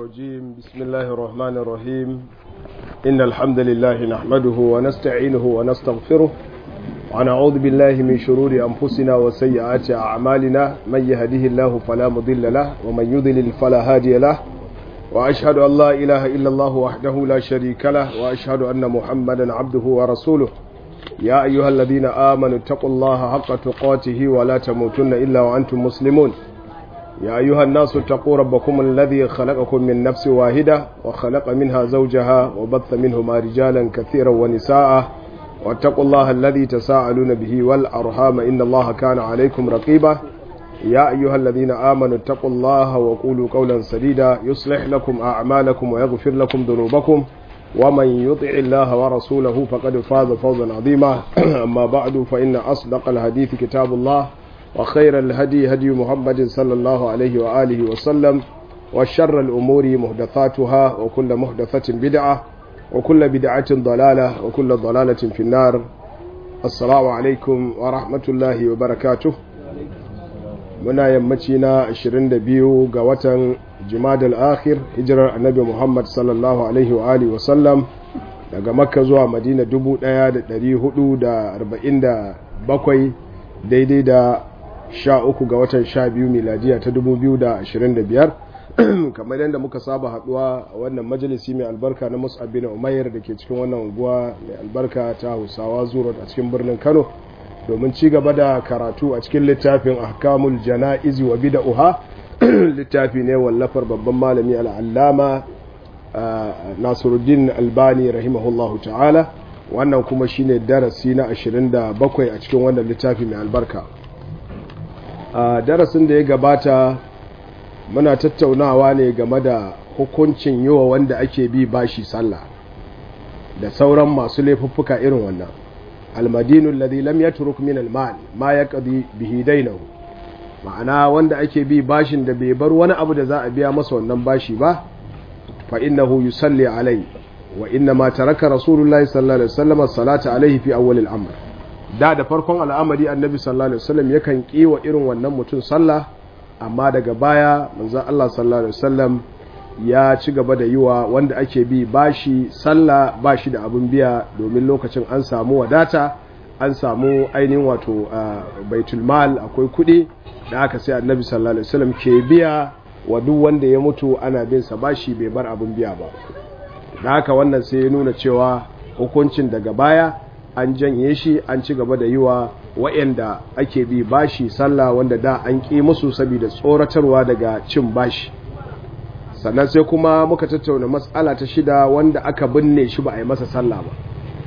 الرجيم بسم الله الرحمن الرحيم إن الحمد لله نحمده ونستعينه ونستغفره ونعوذ بالله من شرور أنفسنا وسيئات أعمالنا من يهده الله فلا مضل له ومن يضلل فلا هادي له وأشهد أن لا إله إلا الله وحده لا شريك له وأشهد أن محمدا عبده ورسوله يا أيها الذين آمنوا اتقوا الله حق تقاته ولا تموتن إلا وأنتم مسلمون يا أيها الناس اتقوا ربكم الذي خلقكم من نفس واحدة وخلق منها زوجها وبث منهما رجالا كثيرا ونساء واتقوا الله الذي تساءلون به والأرحام إن الله كان عليكم رقيبا يا أيها الذين آمنوا اتقوا الله وقولوا قولا سديدا يصلح لكم أعمالكم ويغفر لكم ذنوبكم ومن يطع الله ورسوله فقد فاز فوزا عظيما أما بعد فإن أصدق الحديث كتاب الله وخير الهدي هدي محمد صلى الله عليه وآله وسلم وشر الأمور محدثاتها وكل محدثة بدعة وكل بدعة ضلالة وكل ضلالة في النار السلام عليكم ورحمة الله وبركاته muna yammaci na 22 ga watan jimadal akhir hijirar annabi muhammad sallallahu alaihi wa alihi wasallam daga makka zuwa madina 1447 daidai da 13 ga watan 12 miladiya ta 2025 kamar yadda muka saba haduwa a wannan majalisi mai albarka na mus'ab bin umayyar da ke cikin wannan unguwa mai albarka ta hausawa zuwa a cikin birnin kano domin ci gaba da karatu a cikin littafin ahkamul jana'izi wa bid'uha littafi ne wallafar babban malami al'allama Nasiruddin Albani rahimahullahu ta'ala wannan kuma shine darasi na 27 a cikin wannan littafi mai albarka a darasin da ya gabata muna tattaunawa ne game da hukuncin yiwa wanda ake bi bashi sallah da sauran masu laifuffuka irin wannan almadinu alladhi lam yatruk min almal ma yaqdi bihi dainahu ma'ana wanda ake bi bashin da bai bar wani abu da za a biya masa wannan bashi ba fa innahu yusalli alai wa inna ma taraka rasulullahi sallallahu alaihi wasallam salata alaihi fi awwal al-amr da da farkon al'amari annabi sallallahu alaihi wasallam yakan kiwa irin wannan mutum sallah amma daga baya manzon Allah sallallahu alaihi wasallam ya ci gaba da yiwa wanda ake bi bashi sallah bashi da abin biya domin lokacin an samu wadata an samu ainihin wato baitul mal akwai kuɗi da aka sai annabi sallallahu alaihi wasallam ke biya wa duk wanda ya mutu ana bin sa bashi bai bar abin biya ba da haka wannan sai ya nuna cewa hukuncin daga baya an janye shi an ci gaba da yiwa wa'anda ake bi bashi sallah wanda da an ƙi musu saboda tsoratarwa daga cin bashi sannan sai kuma muka tattauna matsala ta shida wanda aka binne shi ba a yi masa sallah ba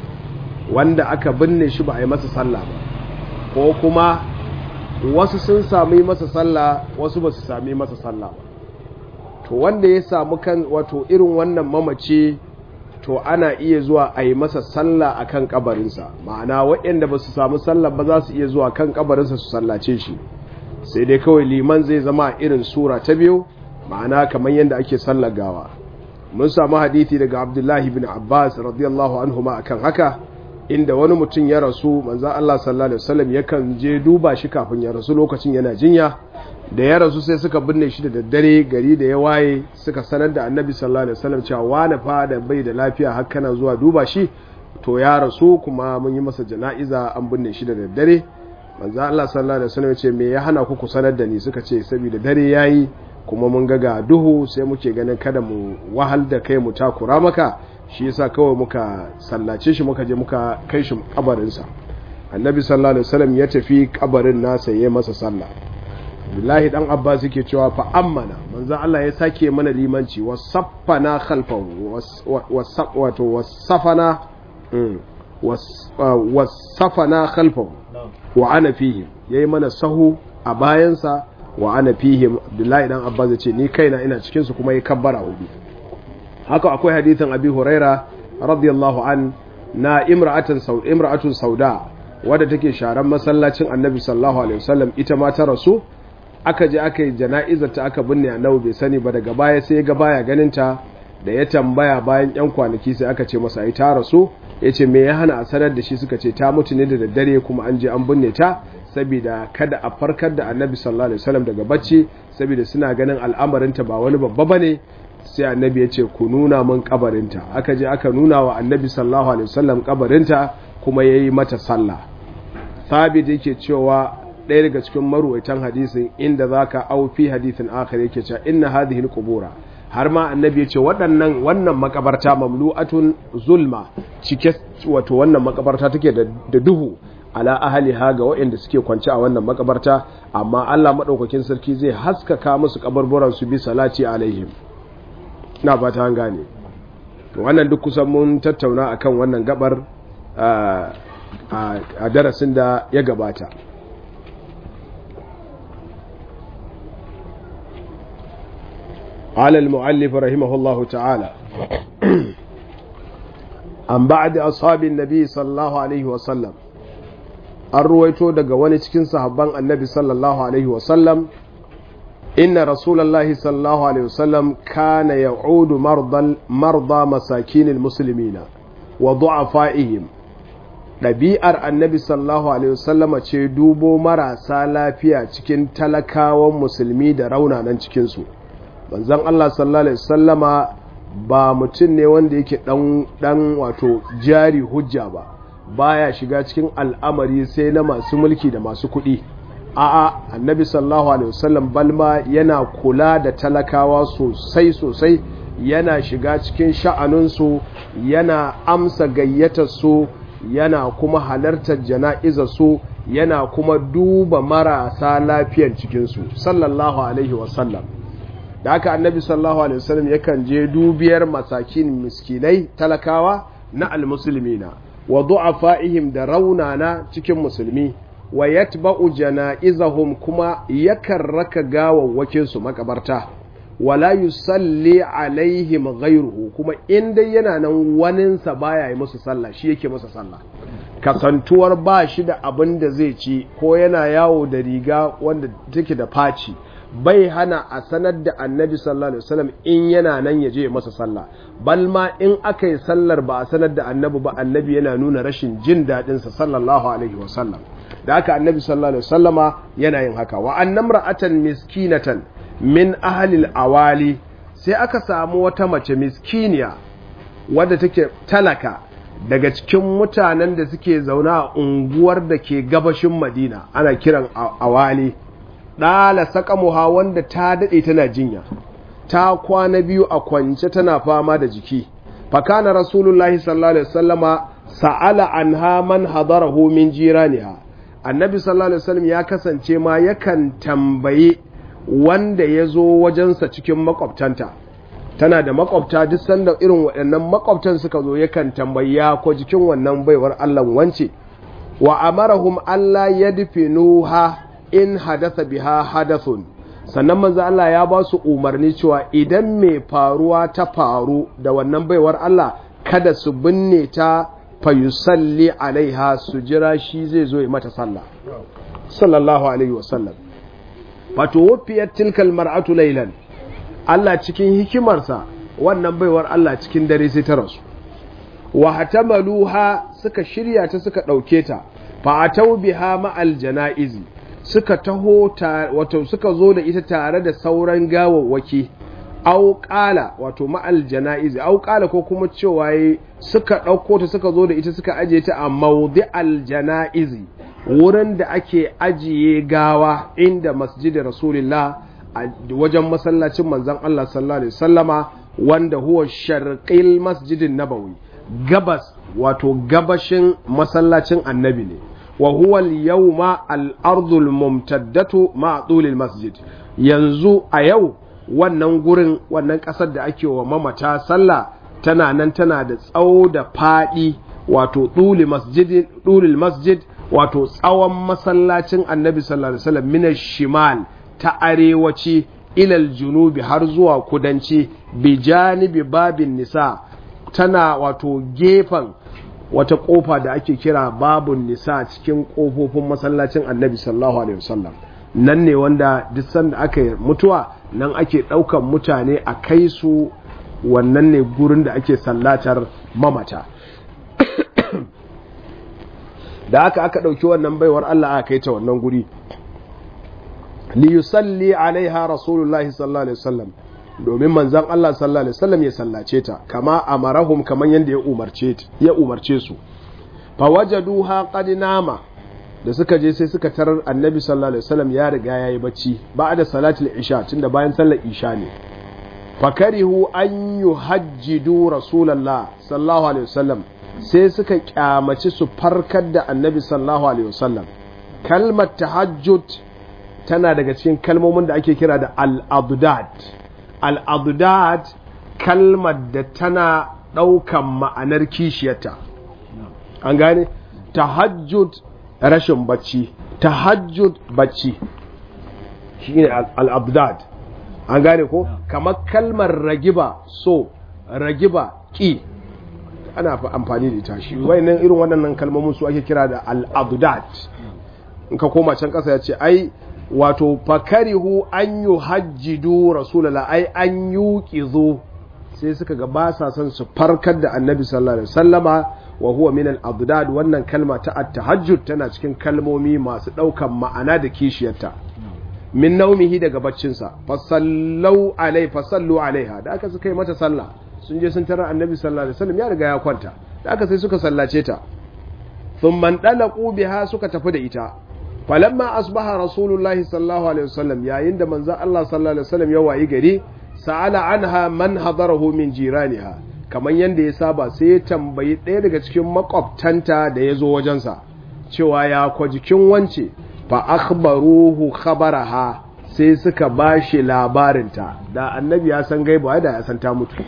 wanda aka binne shi ba a yi masa sallah ba ko kuma wasu sun sami masa sallah wasu ba su sami masa sallah ba to wanda ya samu kan wato irin wannan mamaci to ana iya zuwa a yi masa sallah a kan kabarinsa ma'ana waɗanda ba su samu sallah ba za su iya zuwa kan kabarinsa su sallace shi sai dai kawai liman zai zama irin sura ta biyu ma'ana kamar yadda ake sallar gawa mun samu hadithi daga abdullahi bin abbas radiyallahu anhu ma akan haka inda wani mutum ya rasu manzan Allah sallallahu alaihi wasallam yakan je duba shi kafin ya rasu lokacin yana jinya da ya rasu sai suka binne shi da daddare gari da ya waye suka sanar da annabi sallallahu alaihi wasallam cewa wani fa da bai da lafiya har kana zuwa duba shi to ya rasu kuma mun yi masa jana'iza an binne shi da daddare manzan Allah sallallahu alaihi wasallam ya ce me ya hana ku ku sanar da ni suka ce saboda dare yayi kuma mun ga ga duhu sai muke ganin kada mu wahal da kai mu takura maka shi yasa kawai muka sallace shi muka je muka kai shi kabarinsa annabi sallallahu alaihi wasallam ya tafi kabarin nasa yayi masa sallah billahi dan abbas yake cewa fa ammana manzo Allah ya sake mana limanci wasaffana khalfahu wato wasafana wasafana khalfahu wa ana fihi yayi mana sahu a bayansa wa ana fihim abdullahi dan abbas ce ni kaina ina cikin su kuma yi kabbara hudu haka akwai hadithin abi huraira radiyallahu an na imra'atan saud imra'atun sauda wadda take sharan masallacin annabi sallallahu alaihi wasallam ita ma ta rasu aka je aka yi jana'izar ta aka binne annabi bai sani ba daga baya sai ya ga baya ganin ta da ya tambaya bayan yan kwanaki sai aka ce masa ai ta rasu yace me ya hana a sanar da shi suka ce ta mutu ne da daddare kuma an je an binne ta saboda kada a farkar da annabi sallallahu alaihi wasallam daga bacci saboda suna ganin al'amarinta ba wani babba bane sai annabi ya ce ku nuna min kabarinta aka je aka nuna wa annabi sallallahu alaihi wasallam kabarinta kuma yayi mata sallah thabit yake cewa ɗaya daga cikin maruwaitan hadisin inda zaka au fi hadisin akhir yake cewa inna hadhihi alqubura har ma annabi ya ce waɗannan wannan makabarta mamlu'atun zulma cike wato wannan makabarta take da duhu ala ahliha ga waɗanda suke kwance a wannan makabarta amma Allah madaukakin sarki zai haskaka musu kabarburan su bi salati alaihim na fata an gane wannan duk kusan mun tattauna akan wannan gabar a darasin da ya gabata قال المؤلف رحمه الله تعالى عن بعد أصحاب النبي صلى الله عليه وسلم الرويتو daga wani cikin sahabban annabi sallallahu alaihi wasallam inna rasulullahi sallallahu alaihi wasallam kana ya'udu mardal marda masakinil muslimina wa du'afaihim ɗabi'ar annabi sallallahu alaihi wasallama ce dubo marasa lafiya cikin talakawan musulmi da raunanan cikinsu manzon Allah sallallahu alaihi wasallama ba mutum ne wanda yake dan dan wato jari hujja ba baya shiga cikin al'amari sai na masu mulki da masu kuɗi a'a annabi sallallahu alaihi wasallam balma yana kula da talakawa sosai sosai yana shiga cikin sha'anunsu yana amsa gayyatar su yana kuma halartar jana'izar su yana kuma duba marasa lafiyar cikinsu sallallahu alaihi wasallam da haka annabi sallallahu alaihi wasallam yakan je dubiyar masakin miskinai talakawa na almuslimina wa du'afaihim da raunana cikin musulmi wa yatba'u janaizahum kuma yakan raka gawawwakin su makabarta wala yusalli alaihim ghayruhu kuma in dai yana nan waninsa baya yi musu sallah shi yake masa sallah kasantuwar ba shi da abin da zai ci ko yana yawo da riga wanda take da faci bai hana a sanar da annabi sallallahu alaihi wasallam in yana nan ya je masa sallah bal ma in aka yi sallar ba a sanar da annabi ba annabi yana nuna rashin jin daɗin sa sallallahu alaihi wasallam da haka annabi sallallahu alaihi wasallama yana yin haka wa annam ra'atan miskinatan min ahli awali sai aka samu wata mace miskiniya wadda take talaka daga cikin mutanen da suke zauna a unguwar da ke gabashin madina ana kiran awali ɗala saƙamuha wanda ta daɗe tana jinya ta kwana biyu a kwance tana fama da jiki fakana rasulullahi sallallahu alaihi wasallama sa'ala anha man hadarahu min jiraniha annabi sallallahu alaihi wasallam ya kasance ma yakan tambaye wanda ya zo wajensa cikin makwabtanta tana da makwabta duk sanda irin waɗannan makwabtan suka zo yakan tambaya ko jikin wannan baiwar Allah wance wa amarahum Allah yadfinuha in hadatha biha hadathun sannan manzo Allah ya ba su umarni cewa idan mai faruwa ta faru da wannan baiwar Allah kada su binne ta fayusalli alaiha su jira shi zai zo ya mata sallah sallallahu alaihi wasallam wato wafiyar tilkal mar'atu laylan Allah cikin hikimarsa wannan baiwar Allah cikin dare sai ta rasu wa hatamaluha suka shirya ta suka dauke ta fa atau biha ma'al janaizi suka taho wato suka zo da ita tare da sauran gawawwaki au qala wato ma'al janaizi au qala ko kuma cewa suka dauko ta suka zo da ita suka aje ta a mawdi'al janaizi wurin da ake ajiye gawa inda masjidin rasulullah a wajen masallacin manzon Allah sallallahu alaihi wasallama wanda huwa sharqil masjidin nabawi gabas wato gabashin masallacin annabi ne wa huwa al-yawma al-ardu al-mumtaddatu ma masjid yanzu a yau wannan gurin wannan kasar da ake wa mamata sallah tana nan tana da tsawo da fadi wato duli masjid dulil masjid wato tsawon masallacin annabi sallallahu alaihi wasallam min shimal ta arewaci ilal junubi har zuwa kudanci bi janibi babin nisa tana wato gefen wata kofa da ake kira babun nisa cikin kofofin masallacin annabi sallallahu alaihi wasallam nan ne wanda duk sanda aka yi mutuwa nan ake ɗaukan mutane a kai su wannan ne gurin da ake sallatar mamata da aka aka ɗauki wannan baiwar Allah aka kai ta wannan guri li yusalli alaiha rasulullahi sallallahu alaihi wasallam domin manzon Allah sallallahu alaihi wasallam ya sallace ta kama amarahum kaman yanda ya umarce ya umarce su fawajaduha qad nama da suka je sai suka tarar annabi sallallahu alaihi wasallam ya riga yayi bacci ba'da salatul isha tunda bayan sallar isha ne fakarihu an yuhajjidu rasulullah sallallahu alaihi wasallam sai suka kyamaci su farkar da annabi sallallahu alaihi wasallam kalmar tahajjud tana daga cikin kalmomin da ake kira da al-abdad al-abdad kalmar da tana ɗaukan ma'anar kishiyarta an gane tahajjud rashin bacci tahajjud bacci shine al-abdad an gane ko kamar kalmar ragiba so ragiba ki ana amfani da ita shi wayannan irin waɗannan kalmomin su ake kira da al-abdad in ka koma can ƙasa ya ce ai wato fakarihu an yi hajjidu rasulallah ai an yi sai suka ga ba sa son su farkar da annabi sallallahu alaihi wasallama wa huwa min al-abdad wannan kalma ta at-tahajjud tana cikin kalmomi masu daukan ma'ana da kishiyarta min naumihi daga baccinsa fasallu alai fasallu alaiha da aka suka yi mata sallah sun je sun tarar annabi sallallahu alaihi wasallam ya riga ya kwanta da aka sai suka sallace ta thumma dalaqu biha suka tafi da ita falamma asbaha rasulullahi sallallahu alaihi wasallam yayin da manzon Allah sallallahu alaihi wasallam ya wayi gari sa'ala anha man hadarahu min jiraniha kamar yanda ya saba sai ya tambayi ɗaya daga cikin makwabtanta da ya zo wajensa cewa ya kwa jikin wance fa akhbaruhu khabaraha sai suka bashi labarinta da annabi ya san gaiba da ya san ta mutu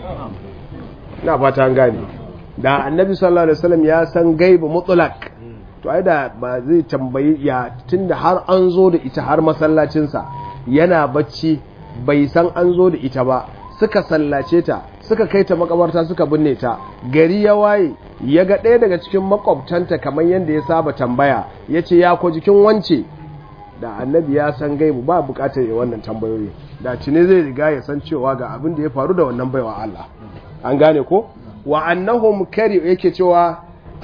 ina fata an gane da annabi sallallahu alaihi wasallam ya san gaiba mutlaq to ai da ba zai tambayi ya tunda har an zo da ita har masallacinsa yana bacci bai san an zo da ita ba suka sallace ta suka kai ta makabarta suka binne ta gari ya waye ya ga ɗaya daga cikin makwabtanta kamar yadda ya saba tambaya ya ce ya ko jikin wance da annabi ya san gaibu ba bukatar ya wannan tambayoyi da cine zai riga ya san cewa ga abin da ya faru da wannan baiwa Allah an gane ko wa annahum kari yake cewa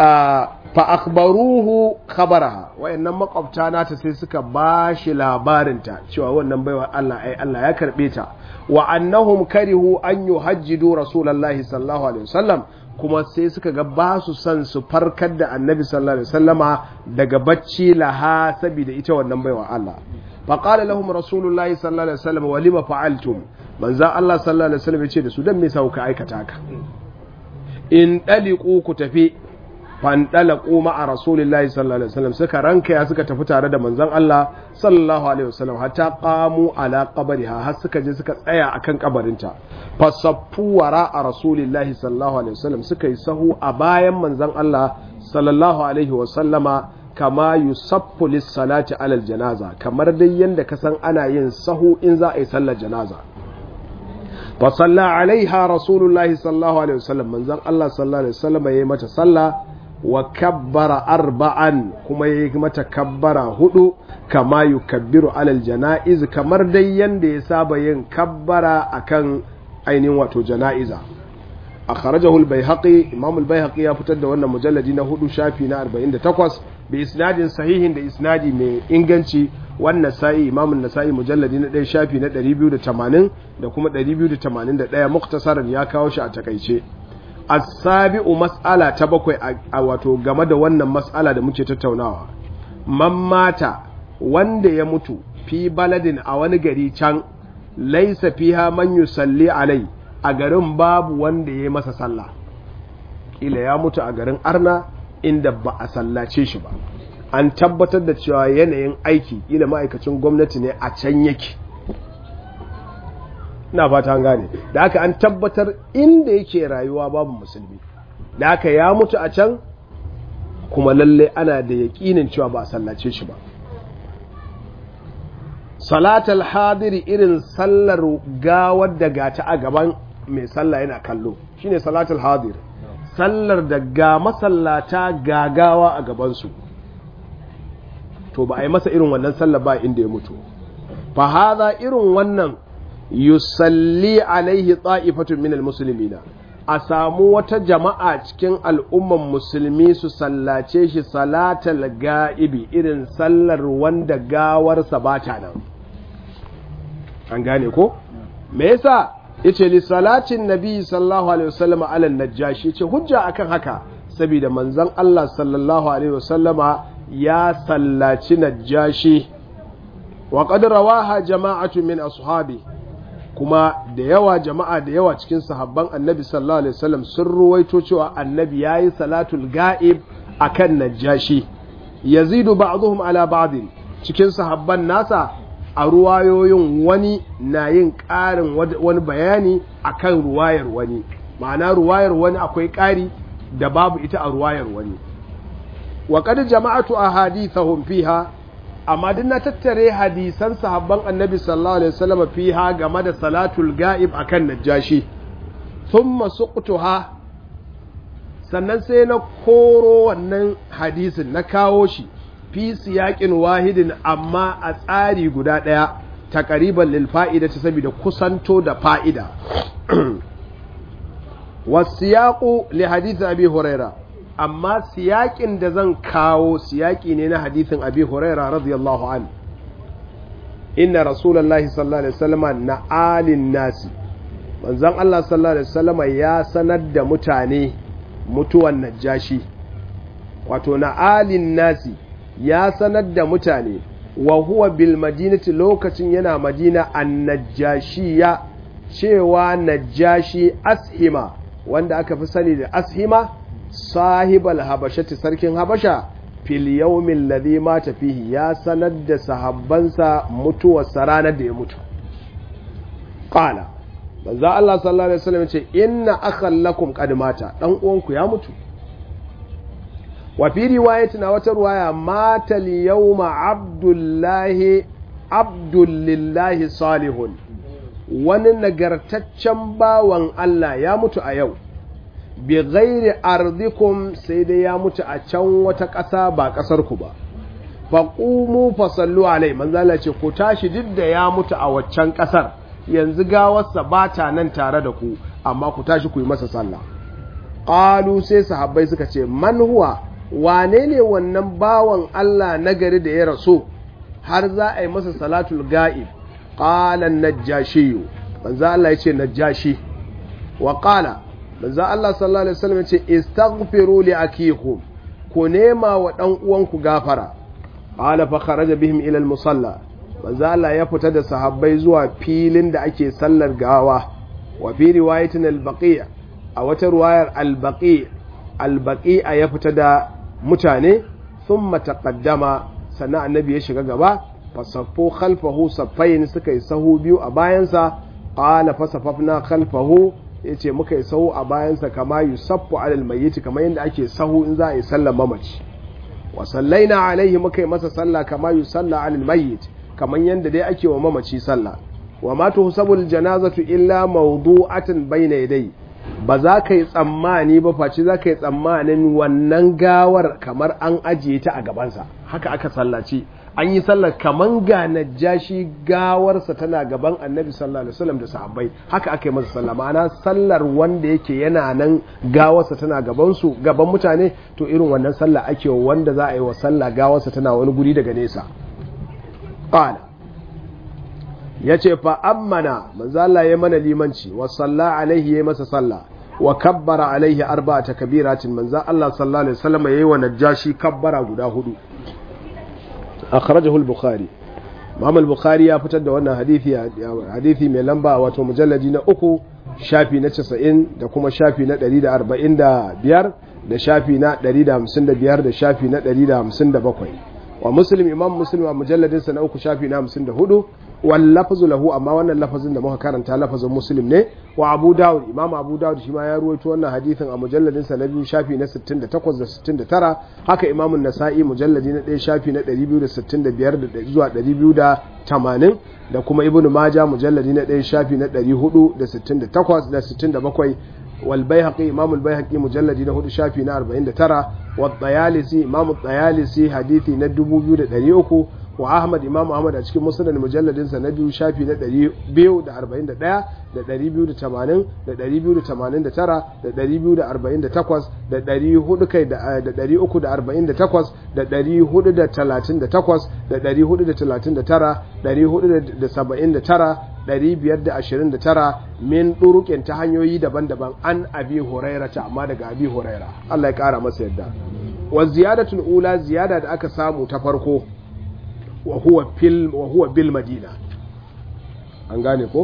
fa akhbaruhu khabaraha wayannan makwabta nata sai suka bashi labarinta cewa wannan baiwa Allah ai Allah ya karbe ta wa annahum karihu an yuhajjidu rasulullahi sallallahu alaihi wasallam kuma sai suka ga ba su son su farkar da annabi sallallahu alaihi wasallama daga bacci laha saboda ita wannan baiwa Allah fa qala lahum rasulullahi sallallahu alaihi wasallam wa lima fa'altum manzo Allah sallallahu alaihi wasallam ya ce da su dan me sa kuka aikata ka in daliqu ku tafi fandalaku ma'a rasulillahi sallallahu alaihi wasallam suka ranka ya suka tafi tare da manzon Allah sallallahu alaihi wasallam hatta qamu ala qabriha har suka je suka tsaya akan kabarinta fasaffu wara a rasulillahi sallallahu alaihi wasallam suka yi sahu a bayan manzon Allah sallallahu alaihi wasallama kama yusaffu lis-salati alal janaza kamar dai yanda ka san ana yin sahu in za a yi sallar janaza fa salla alaiha rasulullahi sallallahu alaihi wasallam manzon Allah sallallahu alaihi wasallam yayi mata sallah wa kabbara arba'an kuma ya yi mata kabbara hudu kama yi kabbiru alal jana'iz kamar dai yadda ya saba yin kabbara akan ainihin wato jana'iza a kharajahul bai haƙi imamul bai haƙi ya fitar da wannan mujalladi na hudu shafi na 48 bi isnadin sahihin da isnadi mai inganci wannan sa'i imamun nasa'i mujalladi na ɗaya shafi na 280 da kuma 281 muktasaran ya kawo shi a takaice asabi'u mas'ala ta bakwai a wato game da wannan mas'ala da muke tattaunawa man mata wanda ya mutu fi baladin a wani gari can laisa fiha man yusalli alai a garin babu wanda ya masa sallah kila ya mutu a garin arna inda ba a sallace shi ba an tabbatar da cewa yanayin aiki kila ma'aikacin gwamnati ne a can yake na fata an gane da aka an tabbatar inda yake rayuwa babu musulmi da aka ya mutu a can kuma lalle ana da yaƙinin cewa ba a sallace shi ba salatal hadiri irin sallar gawar da gata a gaban mai sallah yana kallo shine salatul hadir sallar da ga masallata gagawa a gabansu to ba a yi masa irin wannan sallar ba inda ya mutu fa haza irin wannan yusalli alaihi ta'ifatun minal muslimina a samu wata jama'a cikin al'umman musulmi su sallace shi salatal ga'ibi irin sallar wanda gawarsa ba ta nan an gane ko me yasa yace li salatin nabi sallallahu alaihi wasallam ala najashi yace hujja akan haka saboda manzon Allah sallallahu alaihi wasallama ya sallaci najashi wa qad rawaha jama'atu min ashabi kuma da yawa jama'a da yawa cikin sahabban annabi sallallahu alaihi wasallam sun ruwaito cewa annabi yayi salatul ga'ib akan najashi yazidu ba'dhum ala ba'din cikin sahabban nasa a ruwayoyin wani na yin ƙarin wani bayani akan ruwayar wani ma'ana ruwayar wani akwai ƙari da babu ita a ruwayar wani wa qad jama'atu ahadithahum fiha amma duk na tattare hadisan sahabban annabi sallallahu alaihi wasallam fiha game da salatul ga'ib akan najashi thumma suqtuha sannan sai na koro wannan hadisin na kawo shi fi siyaƙin wahidin amma a tsari guda ɗaya ta ƙariban lil fa'ida ta saboda kusanto da fa'ida wasiyaƙu li hadithin abi huraira amma siyaƙin da zan kawo siyaƙi ne na hadithin abi huraira radiyallahu an inna rasulallahi sallallahu alaihi wasallam na alin nasi manzon Allah sallallahu alaihi wasallam ya sanar da mutane mutuwan najashi wato na alin nasi ya sanar da mutane wa huwa bil madinati lokacin yana madina an najashiya cewa najashi ashima wanda aka fi sani da ashima sahibal habashati sarkin habasha fil yawmin ladhi mata fihi ya sanar da sahabbansa mutuwar ranar da ya mutu qala manzo Allah sallallahu alaihi wasallam ce inna akhallakum qad mata dan uwanku ya mutu wa fi riwayatin a wata ruwaya mata yawma abdullahi abdullillahi salihun wani nagartaccen bawan Allah ya mutu a yau bi ghairi ardikum sai dai ya mutu a can wata ƙasa ba ƙasar ku ba faqumu fasallu alai manzala ce ku tashi duk da ya mutu a waccan ƙasar yanzu gawarsa ba ta nan tare da ku amma ku tashi ku yi masa sallah qalu sai sahabbai suka ce man huwa wane ne wannan bawan Allah nagari da ya rasu har za a yi masa salatul ga'ib qala najashi manzo Allah yace najashi wa qala manzo Allah sallallahu alaihi wasallam yace istaghfiru li akikum ku nema wa dan uwanku gafara qala fa kharaja bihim ila al-musalla manzo Allah ya fita da sahabbai zuwa filin da ake sallar gawa wa fi riwayatin al-baqi' a wata riwayar al-baqi' al-baqi' ya fita da mutane thumma taqaddama sannan annabi ya shiga gaba fasaffu khalfahu saffain suka yi sahu biyu a bayansa qala fasafafna khalfahu yace muka yi sahu a bayansa kama yusaffu alal mayyit kamar yadda ake sahu in za a yi sallar mamaci wa sallaina alaihi muka yi masa sallah kama yusalla alal mayyit kamar yadda dai ake wa mamaci sallah wa ma tuhsabul janazatu illa mawdu'atan bayna yadai ba za ka yi tsammani ba face za ka yi tsammanin wannan gawar kamar an ajiye ta a gabansa haka aka sallaci an yi sallar kaman ga najashi gawarsa tana gaban annabi sallallahu alaihi wasallam da sahabbai haka aka yi masa sallah ma'ana sallar wanda yake yana nan gawarsa tana gaban su gaban mutane to irin wannan sallah ake wanda za a yi wa sallah gawarsa tana wani guri daga nesa qala yace fa ammana manzo Allah ya mana limanci wa salla alaihi ya masa sallah wa kabbara alaihi arba'ata kabiratin manzo Allah sallallahu alaihi wasallam yayi wa najashi kabbara guda hudu akhrajahu al-bukhari Imam al-Bukhari ya fitar da wannan hadisi hadisi mai lamba wato mujalladi na uku shafi na 90 da kuma shafi na 145 da shafi na 155 da shafi na 157 wa muslim imam muslim a mujalladin sa na uku shafi na 54 wal lafzu lahu amma wannan lafazin da muka karanta lafazin muslim ne wa abu dawud imam abu dawud shi ma ya ruwaito wannan hadisin a mujalladin sa na biyu shafi na 68 da 69 haka imam an-nasa'i mujalladi na 1 shafi na 265 zuwa 280 da kuma ibnu majah mujalladi na 1 shafi na 468 da 67 والبيهقي إمام البيهقي مجلد له شافي نا 49 والطيالسي إمام الطيالسي حديثي ندبو بيو دريوكو وأحمد إمام أحمد أشكي مسند المجلد سندو شافي نا بيو دا 41 da 280 da 289 da 248 da 400 kai da 348 da 438 da 439 479 529 min ɗuruƙin ta hanyoyi daban-daban an abi huraira ta amma daga abi huraira Allah ya ƙara masa yadda wa ziyadatul ula ziyada da aka samu ta farko wa huwa fil wa huwa bil madina an gane ko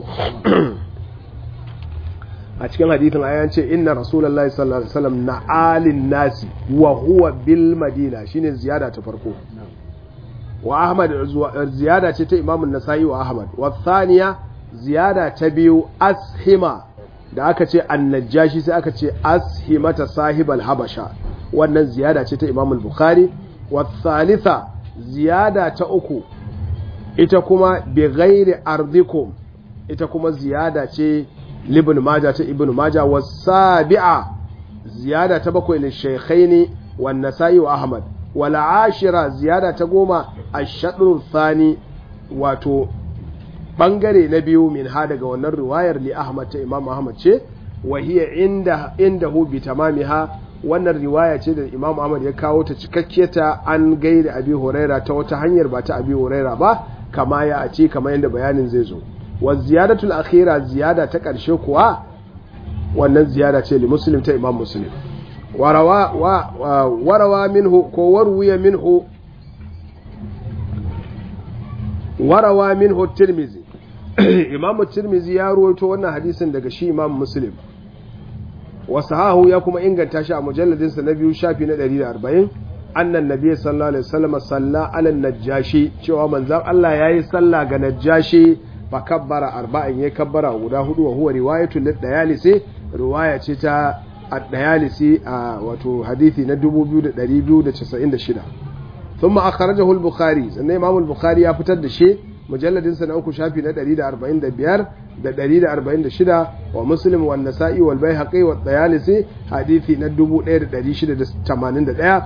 a cikin hadithin ayan ce inna rasulullahi sallallahu alaihi wasallam na alin nasi wa huwa bil madina shine ziyada ta farko wa ahmad ziyada ce ta imamun nasa'i wa ahmad wa thaniya ziyada ta biyu ashima da aka ce annajjashi sai aka ce ashimata sahibal habasha wannan ziyada ce ta imamul bukhari wa thalitha ziyada ta uku ita kuma bi ghairi ardikum ita kuma ziyada ce libin maja ta ibn maja wa sabi'a ziyada ta bakwai lil shaykhaini wan nasa'i wa ahmad wal ashira ziyada ta goma ash-shadru thani wato bangare na biyu min ha daga wannan riwayar li ahmad ta imam ahmad ce wa hiya inda indahu bi tamamiha wannan riwaya ce da imam ahmad ya kawo ta cikakke ta an gaida abi huraira ta wata hanyar ba ta abi huraira ba kama ya a ce kamar yadda bayanin zai zo wa ziyadatul akhira ziyada ta ƙarshe kuwa wannan ziyada ce li muslim ta imam muslim warawa wa warawa minhu ko warwiya minhu warawa minhu tirmizi imam tirmizi ya ruwaito wannan hadisin daga shi imam muslim wa sahahu ya kuma inganta shi a mujalladinsa na biyu shafi na 140 annan nabi sallallahu alaihi wasallam salla ala najashi cewa manzon Allah yayi sallah ga najashi fa kabbara arba'in ya kabbara guda hudu wa huwa riwayatu lid-dayalisi riwaya ce ta ad-dayalisi a wato hadisi na 2296 thumma akhrajahu al-bukhari sannan imam al-bukhari ya fitar da shi mujalladin sa na uku shafi na 145 da 146 wa muslim wa nasa'i wal baihaqi wa dayalisi hadisi na 1681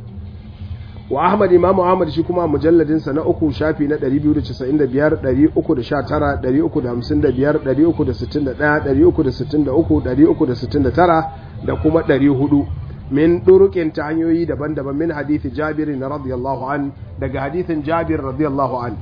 wa ahmad imam ahmad shi kuma mujalladin sa na uku shafi na 295 319 355 361 363 369 da kuma 400 min durukin ta hanyoyi daban-daban min hadithi jabir na radiyallahu an daga hadithin jabir radiyallahu an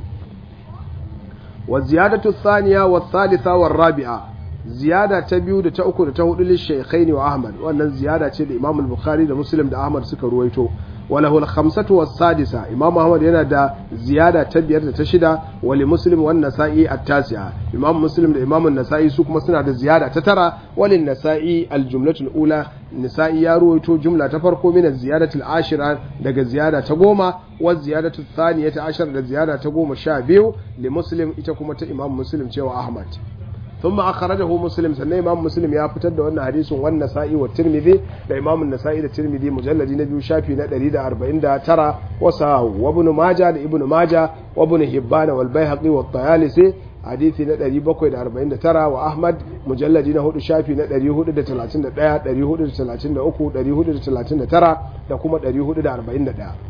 wa ziyadatu thaniya wa thalitha wa rabi'a ziyada ta biyu da ta uku da ta hudu lishaykhaini wa ahmad wannan ziyada ce da imam al-bukhari da muslim da ahmad suka ruwaito وله الخمسة والسادسة إمام أحمد هنا دا زيادة تبير تشدة ولمسلم والنسائي التاسعة إمام مسلم دا إمام النسائي سوك مسنا دا زيادة تترى وللنسائي الجملة الأولى النسائي يرويتو جملة تفرق من الزيادة العاشرة دا زيادة تقوم والزيادة الثانية عشر دا زيادة تقوم شابيو لمسلم إتكم إمام مسلم شوى أحمد ثم أخرجه مسلم سنة إمام مسلم يا فتد وأن حديث والنسائي والترمذي لإمام النسائي الترمذي مجلد نبي شافي ندريد أربعين دا ترى وساه وابن ماجة لابن ماجة وابن هبان والبيهقي والطيالسي حديث ندري بكوي دا أربعين دا ترى وأحمد مجلد نهود شافي ندري هود دا تلاتين دا دا دري هود دا تلاتين دا أكو دري هود دا تلاتين دا ترى دا كما دري هود دا أربعين دا دا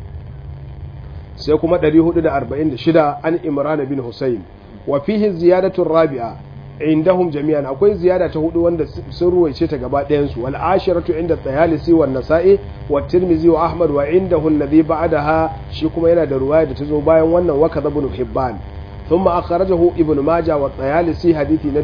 سيكما دري هود دا أربعين دا شدا عن إمران بن حسين وفيه الزيادة الرابعة indahum jami'an akwai ziyada ta hudu wanda sun ruwaice ta gaba ɗayan su wal ashiratu inda tayalisi wa nasa'i wa tirmizi wa ahmad wa indahu alladhi ba'daha shi kuma yana da ruwaya da ta zo bayan wannan wa kadha ibn hibban thumma akhrajahu ibn majah wa tayalisi hadithi na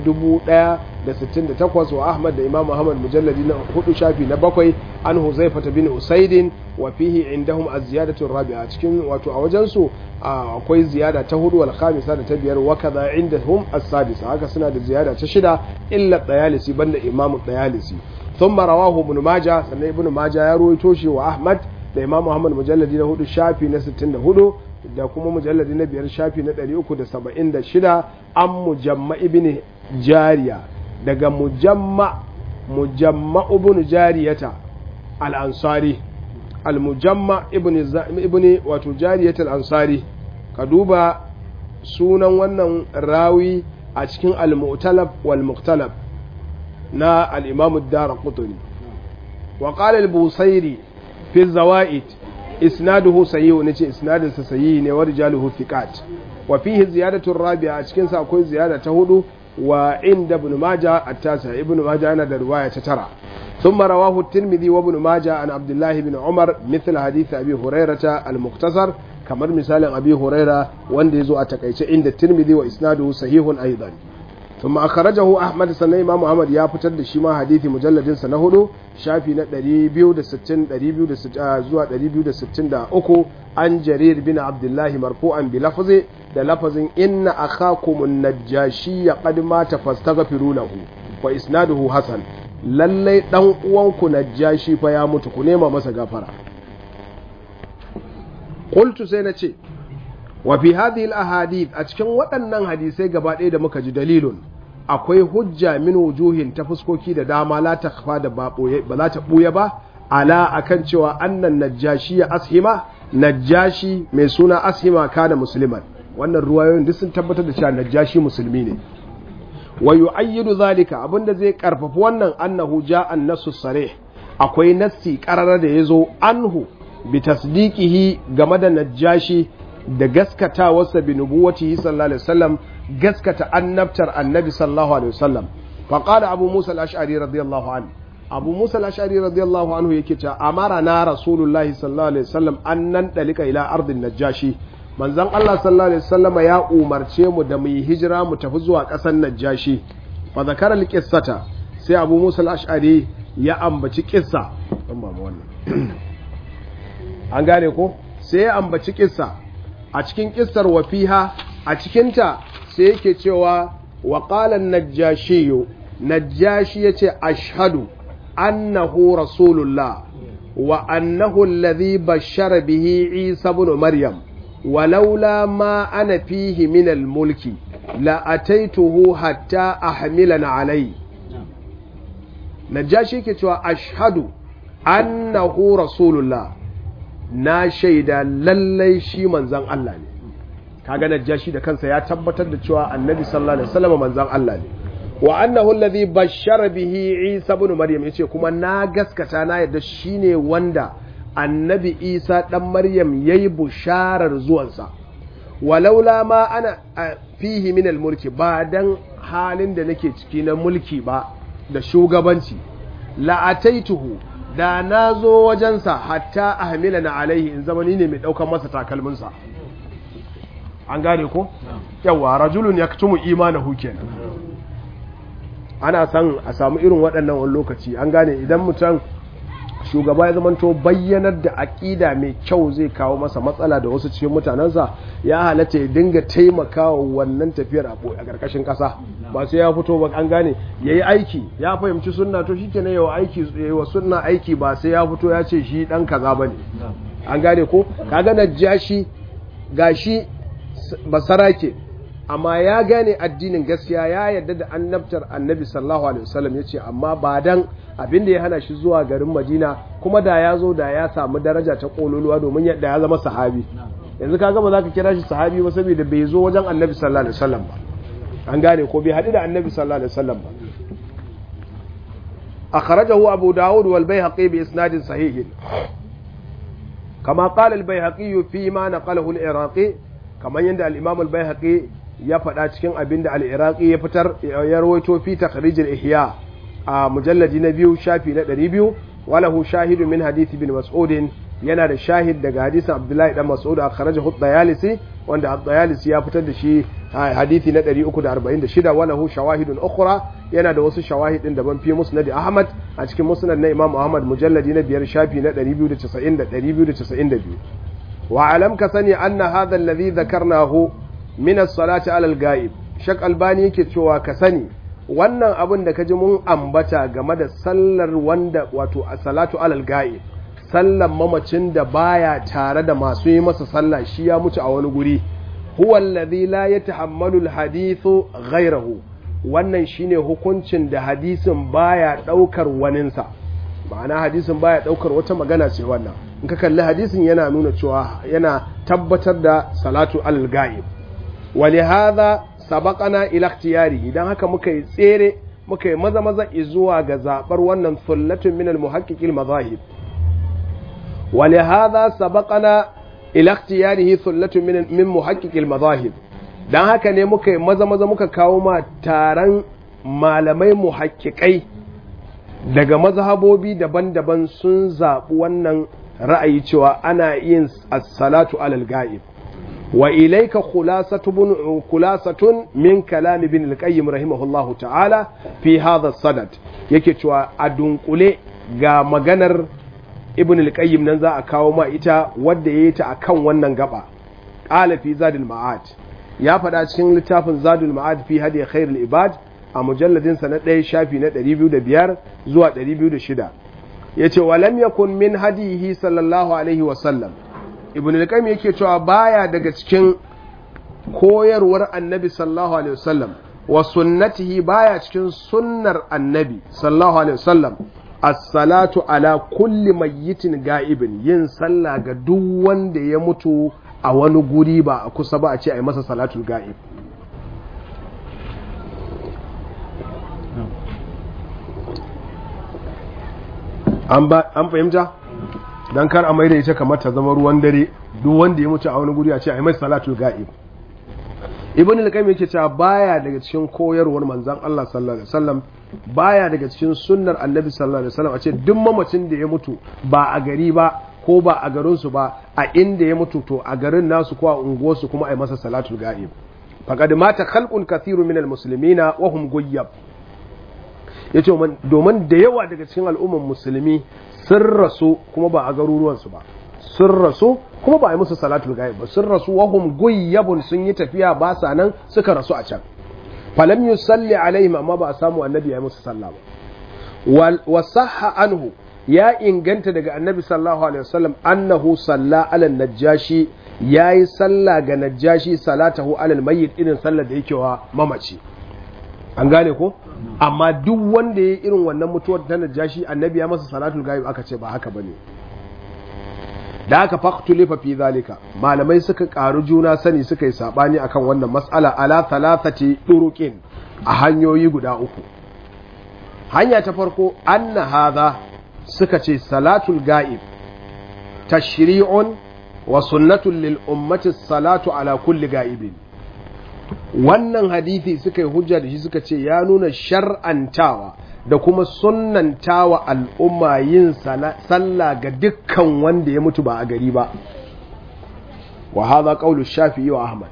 1068 wa ahmad da imam ahmad mujalladi na hudu shafi na bakwai an huzaifa bin usaidin wa fihi indahum az-ziyadatu rabi'a cikin wato a wajen su akwai ziyada ta hudu wal khamisa da ta biyar wa kaza indahum as-sadisa haka suna da ziyada ta shida illa dayalisi banda imam dayalisi thumma rawahu ibn majah sannan ibn majah ya ruwaito shi wa ahmad da imam ahmad mujalladi na hudu shafi na 64 da kuma mujalladi na biyar shafi na 376 an mujamma ibn jariya daga mujamma mujamma ibn jariyata al-ansari al-mujamma ibn wato jariyat al-ansari ka duba sunan wannan rawi a cikin al-mu'talab wal muqtalab na al-imam ad-darqutni wa qala al-busairi fi zawaid isnaduhu sahih ne ce isnadin sa sahih ne wa rijaluhu thiqat wa fihi ziyadatu rabi'a a cikin sa akwai ziyada ta hudu wa inda ibn majah at-tasa ibn majah yana da riwaya ta tara ثم رواه الترمذي وابن ماجه عن عبد الله بن عمر مثل حديث أبي هريرة المختصر كما مثال أبي هريرة وان يزو أتكيش عند الترمذي وإسناده صحيح أيضا ثم أخرجه أحمد سنة إمام محمد يا فتر da shi ma hadithi mujalladin sa na hudu shafi na 260 260 zuwa 263 an jarir bin abdullah marfu'an bi lafzi da lafazin inna akhakum an-najashi qad mata fastaghfiru lahu wa isnaduhu hasan lallai dan uwanku najashi fa ya mutu ku nema masa gafara qultu sai na ce wa fi hadhihi al-ahadith a cikin waɗannan hadisai gaba ɗaya da muka ji dalilun akwai hujja min wujuhin ta fuskoki da dama la takhfa da ba za ta buya ba ala akan cewa annan najashi ya ashima najashi mai suna ashima kana musliman wannan ruwayoyin duk sun tabbatar da cewa najashi musulmi ne wa yu'ayyidu zalika abinda zai karfafa wannan annahu ja'a an-nasu sarih akwai nassi qarara da yazo anhu bi tasdiqihi game da najashi da gaskatawarsa bi nubuwatihi sallallahu alaihi wasallam gaskata annabtar annabi sallallahu alaihi wasallam fa qala abu musa al-ash'ari radiyallahu anhu abu musa al-ash'ari radiyallahu anhu yake cewa amara na rasulullahi sallallahu alaihi wasallam an nan dalika ila ardin najashi manzon Allah sallallahu alaihi wasallam ya umarce mu da mu yi hijira mu tafi zuwa ƙasar najashi fa zakara al-qissata sai abu musa al-ash'ari ya ambaci kissa dan ba wannan an gane ko sai ya ambaci kissa a cikin kissar wafiha a cikinta sai yake cewa wa qala an-najashi najashi yace ashhadu annahu rasulullah wa annahu alladhi bashara bihi isa ibn maryam ولولا ما أنا فيه من الملك لأتيته حتى أحملنا عليه نجاشي كتوا أشهد أنه رسول الله na shaida lallai shi manzan Allah ne kaga najashi da kansa ya tabbatar da cewa annabi sallallahu alaihi wasallam manzan Allah ne wa annahu alladhi bashara bihi Isa ibn Maryam yace kuma na gaskata na yadda shine wanda annabi Isa dan Maryam yayi busharar zuwansa walaula ma ana fihi min mulki ba dan halin da nake ciki na mulki ba da shugabanci la ataituhu da na zo wajensa hatta ahmila na alaihi in zama ni ne mai ɗaukar masa takalminsa an gane ko? yawa rajulun ya tumu imanahu kenan ana san a samu irin waɗannan wani lokaci an gane idan mutum shugaba ya zamanto bayyanar da aƙida mai kyau zai kawo masa matsala da wasu cikin mutanensa ya halatta ya dinga taimakawa wannan tafiyar a ƙarƙashin ƙasa ba sai ya fito ba an gane ya yi aiki ya fahimci sunna to shi kenan yawa aiki yawa sunna aiki ba sai ya fito ya ce shi ɗan kaza ba ne an gane ko kaga najashi gashi basarake amma ya gane addinin gaskiya ya yarda da annabtar annabi sallallahu alaihi wasallam ya ce amma ba dan abin da ya hana shi zuwa garin madina kuma da ya zo da ya samu daraja ta kololuwa domin yadda ya zama sahabi yanzu ka gama za ka kira shi sahabi ba saboda bai zo wajen annabi sallallahu alaihi wasallam ba an gane ko bai haɗu da annabi sallallahu alaihi wasallam ba akhrajahu abu dawud wal bayhaqi bi isnadin sahih kama qala al bayhaqi fi ma naqalahu al iraqi kamar yadda al imam al bayhaqi ya faɗa cikin abin da al'iraƙi ya fitar ya rawaito fi takharijin ihya a mujalladi na biyu shafi na ɗari biyu walahu shahidu min hadithi bin mas'udin yana da shahid daga hadisin abdullahi dan mas'ud a kharaja dayalisi wanda dayalisi ya fitar da shi hadithi na 346 walahu shawahidun ukhra yana da wasu shawahidin daban fi musnad ahmad a cikin musnad na imam ahmad mujalladi na biyar shafi na 290 292 wa alam ka sani anna hadha alladhi dhakarnahu min as-salati ala al-ghaib shak albani yake cewa ka sani wannan abin da kaji mun ambata game da sallar wanda wato as-salatu ala al-ghaib sallan mamacin da baya tare da masu yi masa sallah shi ya mutu a wani guri huwa alladhi la yatahammalu al-hadithu ghayrahu wannan shine hukuncin da hadisin baya daukar waninsa ma'ana hadisin baya daukar wata magana ce wannan in ka kalli hadisin yana nuna cewa yana tabbatar da salatu al-ghaib ولهذا سبقنا الى اختياره idan haka muka yi tsere muka yi maza maza zuwa ga zabar wannan sullatun min al-muhaqqiq al-madahib ولهذا سبقنا الى اختياره sullatun min min muhaqqiq al-madahib dan haka ne muka yi maza maza muka kawo ma taron malamai muhaqqiqai daga mazhabobi daban-daban sun zaɓi wannan ra'ayi cewa ana yin as-salatu alal ga'ib wa ilayka khulasatun khulasatun min kalam ibn al-qayyim rahimahullahu ta'ala fi hadha sadad yake cewa a dunkule ga maganar ibn al-qayyim nan za a kawo ma ita wadda yayi ta akan wannan gaba qala fi zadul ma'ad ya faɗa cikin littafin zadul ma'ad fi hadi khairul ibad a mujalladin sa na ɗaya shafi na 205 zuwa 206 yace walam yakun min hadihi sallallahu alaihi wa sallam ibn al-qayyim yake cewa baya daga cikin koyarwar annabi sallallahu alaihi wasallam wa sunnatihi baya cikin sunnar annabi sallallahu alaihi wasallam as-salatu ala kulli mayyitin ga'ibin yin sallah ga duk wanda ya mutu a wani guri ba a kusa ba a ce a yi masa salatul ga'ib an fahimta don kar a mai da ita kamar ta zama ruwan dare duk wanda ya mutu a wani guri a ce a yi masa salatul ga'ib ibn al-qayyim yake cewa baya daga cikin koyarwar manzon Allah sallallahu alaihi wasallam baya daga cikin sunnar annabi sallallahu alaihi wasallam a ce duk mamacin da ya mutu ba a gari ba ko ba a garin su ba a inda ya mutu to a garin nasu ko a unguwar su kuma a yi masa salatul ga'ib faqad mata khalqun kathiru min al-muslimina wa hum guyyab yace domin da yawa daga cikin al'umman musulmi sun rasu kuma ba a garuruwan su ba sun rasu kuma ba a yi musu salatul ghaib ba sun rasu wahum guyyabun sun yi tafiya ba sa nan suka rasu a can falam yusalli alaihim amma ba a samu annabi ya yi musu sallah ba wa sahha anhu ya inganta daga annabi sallallahu alaihi wasallam annahu salla ala najashi yayi sallah ga najashi salatahu ala mayyit irin sallar da yake wa mamaci an gane ko amma duk wanda ya irin wannan mutuwar ta najashi annabi ya masa salatul ghaib aka ce ba haka bane da aka faktulifa fi zalika malamai suka karu juna sani suka yi sabani akan wannan mas'ala ala thalathati turuqin a hanyoyi guda uku hanya ta farko anna hadha suka ce salatul ga'ib tashri'un wa sunnatun lil ummati salatu ala kulli ga'ibin wannan hadisi suka yi hujja da shi suka ce ya nuna shar'antawa da kuma sunnantawa al'umma yin sallah ga dukkan wanda ya mutu ba a gari ba wa haza qaulu shafi'i wa ahmad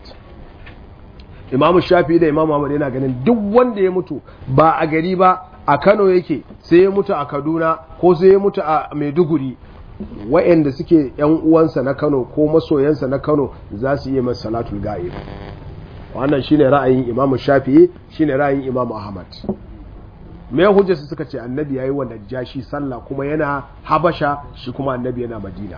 imamu shafi'i da imamu ahmad yana ganin duk wanda ya mutu ba a gari ba a Kano yake sai ya mutu a Kaduna ko sai ya mutu a Maiduguri wa'anda suke yan uwansa na Kano ko masoyansa na Kano za su yi masa salatul ga'ib wannan shine ra'ayin imamu shafi'i shine ra'ayin imamu ahmad me hujja su suka ce annabi yayi wa najashi sallah kuma yana habasha shi kuma annabi yana madina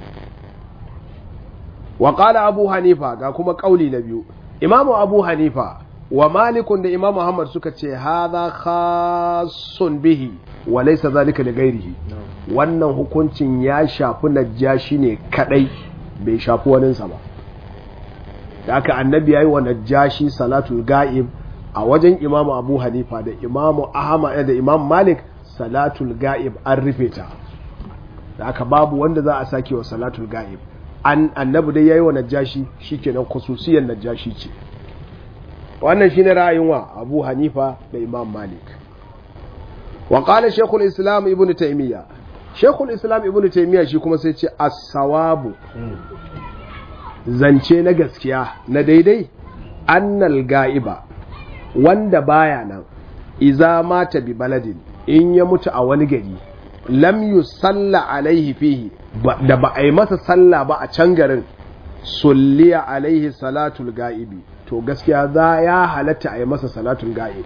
wa qala abu hanifa ga kuma kauli na biyu imamu abu hanifa wa malikun da imamu muhammad suka ce hadha khassun bihi wa laysa zalika li ghairihi wannan hukuncin ya shafi najashi ne kadai bai shafi waninsa ba da aka annabi yayi wa najashi salatul ga'ib a wajen imamu abu hanifa da imamu ahmad da imam malik salatul ga'ib an rufe ta da aka babu wanda za a sake wa salatul ga'ib an annabi dai yayi wa najashi shikenan khususiyar najashi ce wannan shine ra'ayin wa abu hanifa da imam malik wa qala shaykhul islam ibnu taymiya shaykhul islam ibnu taymiya shi kuma sai ce as-sawabu zance na gaskiya na daidai annal ga'iba wanda baya nan iza mata bi baladin in ya mutu a wani gari lam yusalla alaihi fihi da ba a yi masa salla ba a can garin sulliya alaihi salatul ga'ibi to gaskiya za ya halatta a yi masa salatul ga'ib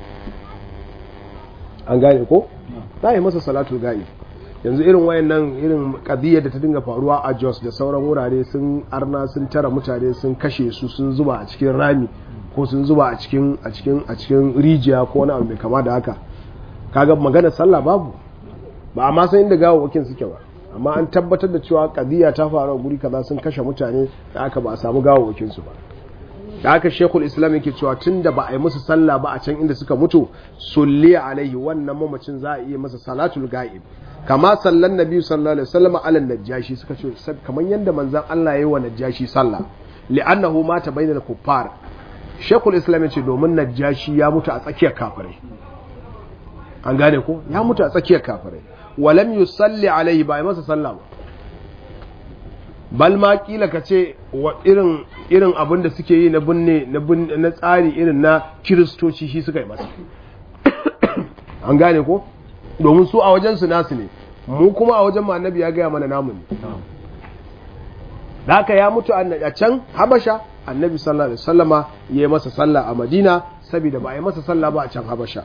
an gane ko za a yi masa salatul ga'ib yanzu irin wayannan irin kadiyar da ta dinga faruwa a Jos da sauran wurare sun arna sun tara mutane sun kashe su sun zuba a cikin rami ko sun zuba a cikin a cikin a cikin rijiya ko wani abu mai kama da haka kaga magana sallah babu ba amma san inda gawawwakin suke ba amma an tabbatar da cewa kadiya ta faru a guri kaza sun kashe mutane da aka ba a samu gawawwakin su ba da aka shekul islam yake cewa tun da ba a yi musu sallah ba a can inda suka mutu sulli alaihi wannan mamacin za a iya masa salatul ga'ib kama sallan nabi sallallahu alaihi wasallam ala najashi suka ce kamar yanda manzon Allah yayi wa najashi sallah li'annahu mata bainal kuffar shekul islam yace domin najashi ya mutu a tsakiyar kafirai an gane ko ya mutu a tsakiyar kafirai walam yusalli alaihi ba masa sallah ba bal ma kila ka ce wa irin irin abin da suke yi na binne na tsari irin na kiristoci shi suka yi masa an gane ko domin su a wajen su nasu ne mu kuma a wajen annabi ya gaya mana namu ne da haka ya mutu a can habasha annabi sallallahu alaihi wasallama ya yi masa sallah a madina saboda ba a yi masa sallah ba a can habasha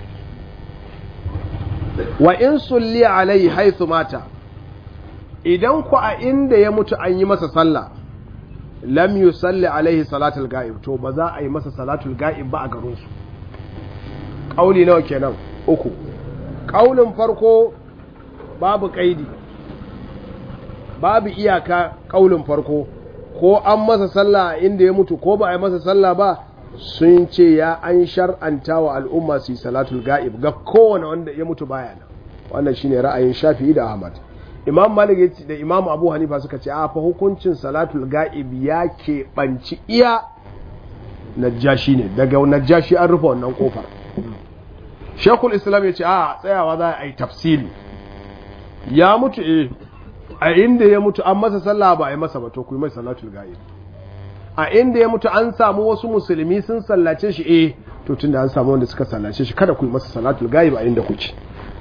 wa in sulli alai haithu mata idan ku a inda ya mutu an yi masa sallah lam yusalli alaihi salatul ga'ib to ba za a yi masa salatul ga'ib ba a garin su kauli nawa kenan uku kaulin farko babu kaidi babu iyaka kaulin farko ko an masa sallah inda ya mutu ko ba a yi masa sallah ba sun ce ya an shar'anta wa al'umma su yi salatul ga'ib ga kowane wanda ya mutu baya nan wannan shine ra'ayin shafi'i da ahmad imam malik da imam abu hanifa suka ce a fa hukuncin salatul ga'ib ya keɓanci iya najjashi ne daga najjashi an rufe wannan kofar shekul islam ya ce a tsayawa za a yi tafsili ya mutu eh a inda ya mutu an masa sallah ba a yi masa ba to ku yi mai salatul ga'ib a inda ya mutu an samu wasu musulmi sun sallace shi eh to tunda an samu wanda suka sallace shi kada ku yi masa salatul ga'ib a inda kuke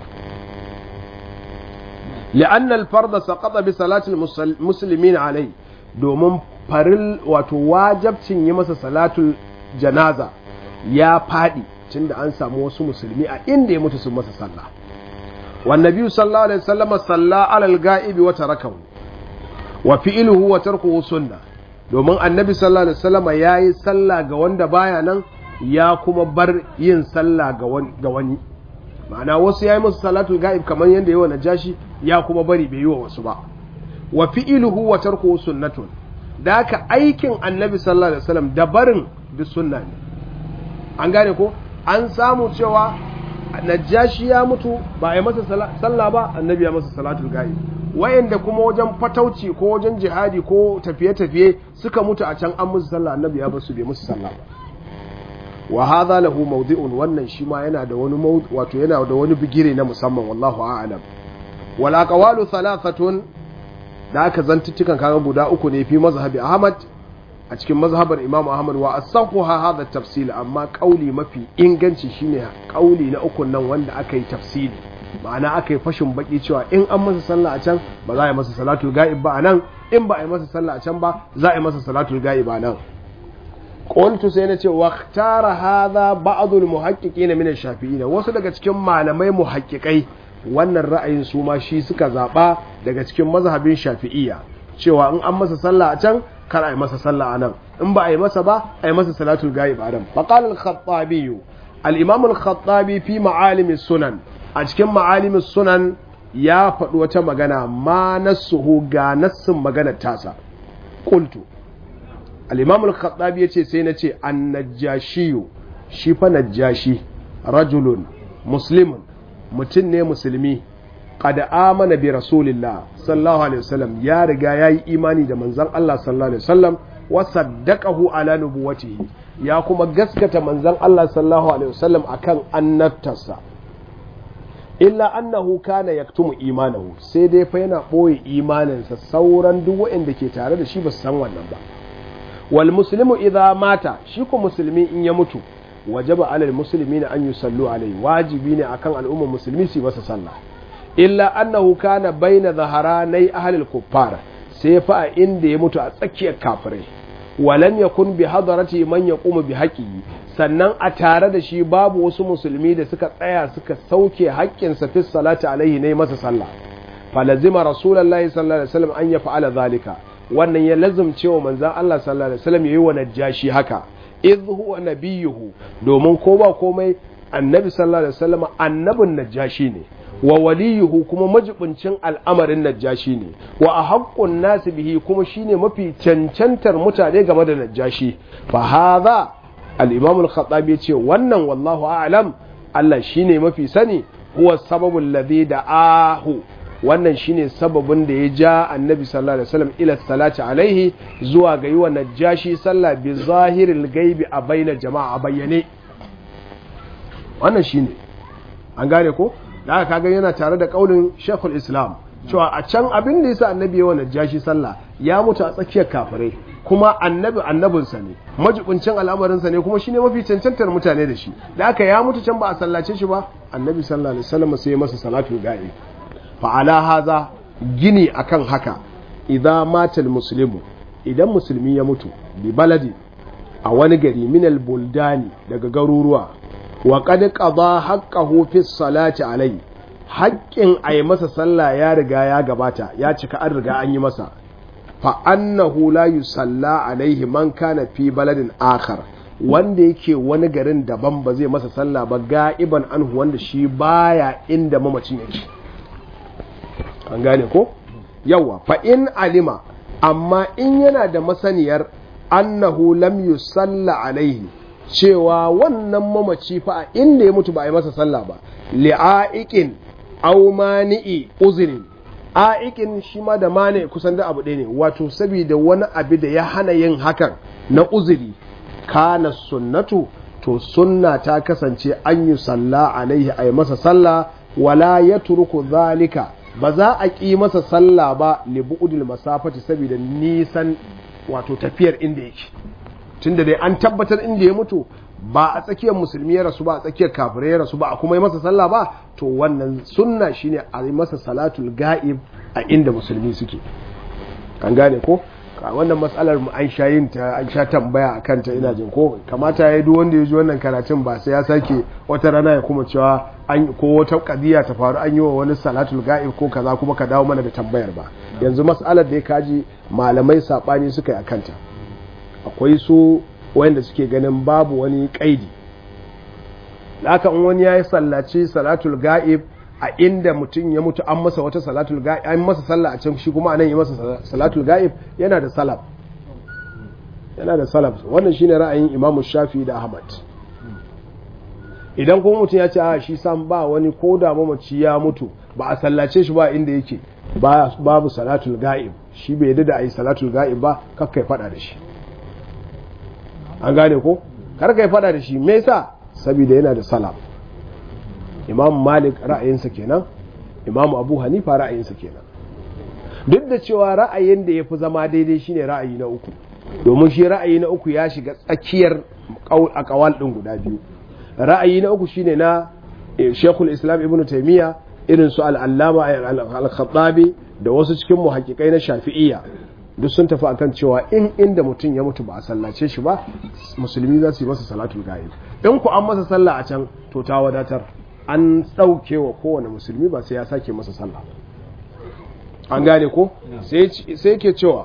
لأن الفرض سقط بصلاة المسلمين عليه domin faril wato wajabcin yi masa salatul janaza ya faɗi tunda an samu wasu musulmi a inda ya mutu sun masa sallah والنبي صلى الله عليه وسلم صلى على الغائب وتركه وفعله وتركه سنة domin annabi sallallahu alaihi wasallam yayi sallah ga wanda baya nan ya kuma bar yin sallah ga wani ma'ana wasu yayi musu salatul ga'ib kamar yanda yawa najashi ya kuma bari bai yi wa wasu ba wa fi'luhu wa tarkuhu sunnatun da haka aikin annabi sallallahu alaihi wasallam da barin duk sunna ne an gane ko an samu cewa najashi ya mutu ba a yi masa sallah ba annabi ya masa salatul ga'ib wayanda kuma wajen fatauci ko wajen jihadi ko tafiye-tafiye suka mutu a can an musu sallah annabi ya basu bai musu sallah ba wa hadha lahu mawdi'un wannan shi ma yana da wani wato yana da wani bigire na musamman wallahu a'lam wal aqwalu thalathatun da aka zantuttukan kaga guda uku ne fi mazhabi ahmad a cikin mazhabar imam ahmad wa asahuha hadha tafsil amma kauli mafi inganci shine kauli na uku nan wanda aka yi tafsili ma'ana aka yi fashin baki cewa in an masa sallah a can ba za a yi masa salatul ga'ib ba a nan in ba a yi masa sallah a can ba za a yi masa salatul ga'ib a nan qultu sai na ce waqtara hadha ba'd al muhaqqiqin min ash-shafi'in wasu daga cikin malamai muhaqqiqai wannan ra'ayin su ma shi suka zaba daga cikin mazhabin shafi'iyya cewa in an masa sallah a can kar a yi masa sallah a nan in ba a yi masa ba a yi masa salatul ga'ib a nan faqala al-khattabi al-imam al-khattabi fi ma'alim sunan a cikin ma'alim sunan ya faɗi wata magana ma nassuhu ga nassin maganar tasa qultu al-imam al-khattabi yace sai na ce an-najashi shi fa najashi rajulun muslimun mutum ne musulmi qad amana bi rasulillah sallallahu alaihi wasallam ya riga yayi imani da manzon Allah sallallahu alaihi wasallam wa saddaqahu ala nubuwatihi ya kuma gaskata manzon Allah sallallahu alaihi wasallam akan annabtarsa illa annahu kana yaktumu imanahu sai dai fa yana boye imaninsa sauran duk waɗanda ke tare da shi ba su san wannan ba wal muslimu idza mata shi ko musulmi in ya mutu wajaba alal muslimina an yusallu alaihi wajibi ne akan al'ummar musulmi su masa sallah illa annahu kana baina zaharanai ahlil kuffar sai fa a inda ya mutu a tsakiyar kafirai walam yakun bi hadarati man yaqumu bi haqqihi sannan a tare da shi babu wasu musulmi da suka tsaya suka sauke haƙƙin sa fi salati alaihi ne masa sallah falazima rasulullahi sallallahu alaihi wasallam an yaf'ala zalika wannan ya lazumce wa manzon Allah sallallahu alaihi wasallam yayi wa najashi haka idh huwa nabiyuhu domin ko ba komai annabi sallallahu alaihi wasallam annabin najashi ne wa waliyuhu kuma majibincin al'amarin najashi ne wa a haƙƙun nasu bihi kuma shine mafi cancantar mutane game da najashi fa haza al-imam al-khattabi yace wannan wallahu a'lam Allah shine mafi sani huwa sababul ladhi da'ahu wannan shine sababin da ya ja annabi sallallahu alaihi wasallam ila salati alaihi zuwa ga yi wa najashi sallah bi zahiril gaibi a baina jama'a bayyane wannan shine an gane ko da aka kaga yana tare da kaulin shekul islam cewa a can abin da yasa annabi ya wannan jashi sallah ya mutu a tsakiyar kafirai kuma annabi annabinsa ne majibincin al'amarinsa ne kuma shine mafi cancantar mutane da shi da aka ya mutu can ba a sallace shi ba annabi sallallahu alaihi wasallam sai masa salatu ga'i fa ala haza gini akan haka idza matal muslimu idan musulmi ya mutu bi baladi a wani gari minal buldani daga garuruwa wa qad qada haqqahu fi salati alai haƙƙin a yi masa sallah ya riga ya gabata ya cika an riga an yi masa fa annahu la yusalla alaihi man kana fi baladin akhar wanda yake wani garin daban ba zai masa sallah ba ga'iban anhu wanda shi baya inda mamacin yake an gane ko yawa fa in alima amma in yana da masaniyar annahu lam yusalla alaihi cewa wannan mamaci fa a inda ya mutu ba a yi masa sallah ba li'a'iqin aw mani'i uzrin a'iqin shi ma da mani kusan da abu ɗaya ne wato saboda wani abu da ya hana yin hakan na uzuri kana sunnatu to sunna ta kasance an yi salla alaihi a yi masa sallah wala ya turku zalika ba za a ƙi masa sallah ba li bu'udil masafati saboda nisan wato tafiyar inda yake tunda dai an tabbatar inda ya mutu ba a tsakiyar musulmi ya rasu ba a tsakiyar kafirai ya rasu ba a kuma yi masa sallah ba to wannan sunna shine a yi masa salatul ga'ib a inda musulmi suke an gane ko wannan matsalar mu an sha yin ta an sha tambaya a kanta ina jin ko kamata ya yi duk wanda ya ji wannan karatun ba sai ya sake wata rana ya kuma cewa an ko wata kadiya ta faru an yi wa wani salatul ga'ib ko kaza kuma ka dawo mana da tambayar ba yanzu matsalar da ya kaji malamai sabani suka yi a kanta akwai su wanda suke ganin babu wani kaidi haka in wani ya yi sallaci salatul ga'ib a inda mutum ya mutu an masa wata salatul ga'ib an masa sallah a can shi kuma anan yi masa salatul ga'ib yana da salaf yana da salaf wannan shine ra'ayin imamu shafi da ahmad idan kuma mutum ya ce a shi sam ba wani ko da mamaci ya mutu ba a sallace shi ba inda yake babu salatul ga'ib shi bai yadda da a yi salatul ga'ib ba kakkai fada da shi an gane ko karka yi fada da shi me yasa saboda yana da salam imam malik ra'ayinsa kenan imam abu hanifa ra'ayinsa kenan duk da cewa ra'ayin da ya fi zama daidai shine ra'ayi na uku domin shi ra'ayi na uku ya shiga tsakiyar a kawal ɗin guda biyu ra'ayi na uku shine na shekul islam ibn taimiyya irin su al'allama al-khattabi da wasu cikin muhakkikai na shafi'iyya duk sun tafi akan cewa in inda mutum ya mutu ba a sallace shi ba musulmi za su yi masa salatul ga'ib in ku an masa sallah a can to ta wadatar an ɗauke wa kowane musulmi ba sai ya sake masa sallah an gane ko sai ke cewa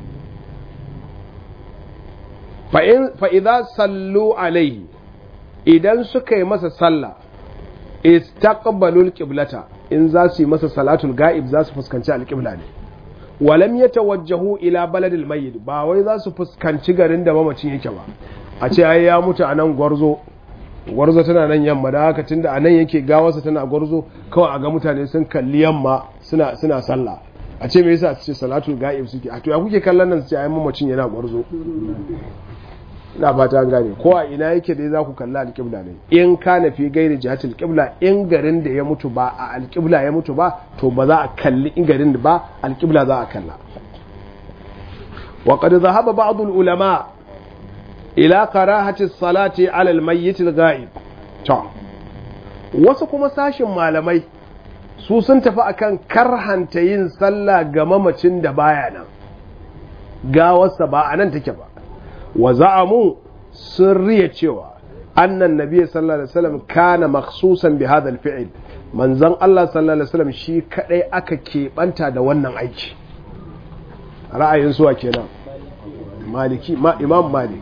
fa'iza sallu alaihi idan suka yi masa sallah istaqbalul qiblata in za su yi masa salatul ga'ib za su fuskanci alƙibla ne walam ya tawajjahu ila baladil mayyit ba wai za su fuskanci garin da mamacin yake ba a ce ai ya mutu a nan gwarzo gwarzo tana nan yamma da haka tunda a nan yake gawarsa tana gwarzo kawai a ga mutane sun kalli yamma suna suna sallah a ce me yasa su ce salatul ga'ib suke a to ya kuke kallon nan su ce ai mamacin yana gwarzo ina fata an gane ko a ina yake dai za ku kalla alƙibla ne in ka na fi gairi jihatul qibla in garin da ya mutu ba a alƙibla ya mutu ba to ba za a kalli in garin da ba alƙibla za a kalla wa qad dhahaba ba'd al ulama ila karahati as-salati ala al-mayyit al-ghaib to wasu kuma sashin malamai su sun tafi akan karhanta yin sallah ga mamacin da baya nan gawarsa ba a nan take ba wa za'amu sun riya cewa annan nabiy sallallahu alaihi wasallam kana makhsusan bi hadha al-fi'l manzon Allah sallallahu alaihi wasallam shi kadai aka keɓanta da wannan aiki ra'ayin suwa kenan maliki ma imam malik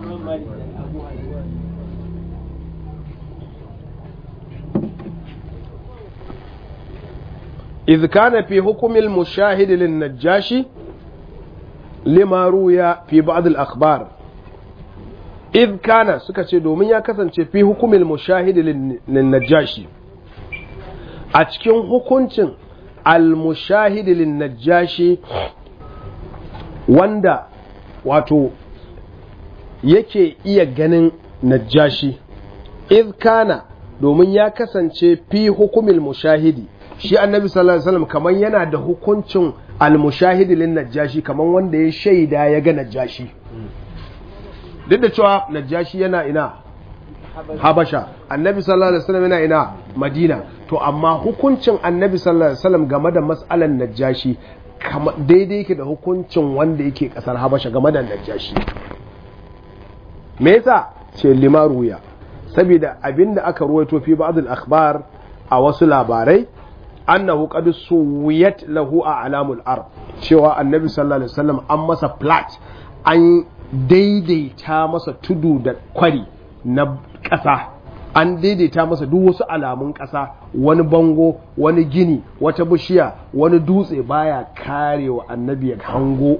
إذ كان في حكم المشاهد للنجاشي لما روي في بعض الأخبار إذ كان سكتي دومين يا كسن في حكم المشاهد للنجاشي أتكين حكمتين المشاهد للنجاشي wanda wato yake iya ganin najashi iz kana domin ya kasance fi hukumil mushahidi shi annabi sallallahu alaihi wasallam kamar yana da hukuncin al-mushahidi lin najashi kaman wanda ya shaida ya ga najashi duk da cewa najashi yana ina habasha annabi sallallahu alaihi wasallam yana ina madina to amma hukuncin annabi sallallahu alaihi wasallam game da mas'alan najashi daidai yake da hukuncin wanda yake kasar habasha game da najashi me yasa ce limaruya saboda abinda aka ruwaito fi ba'd al-akhbar a wasu labarai annahu qad suwiyat lahu a alamul ard cewa annabi sallallahu alaihi wasallam an masa plat an daidaita masa tudu da kwari na ƙasa an daidaita masa duk wasu alamun ƙasa wani bango wani gini wata bishiya wani dutse baya karewa annabi ya hango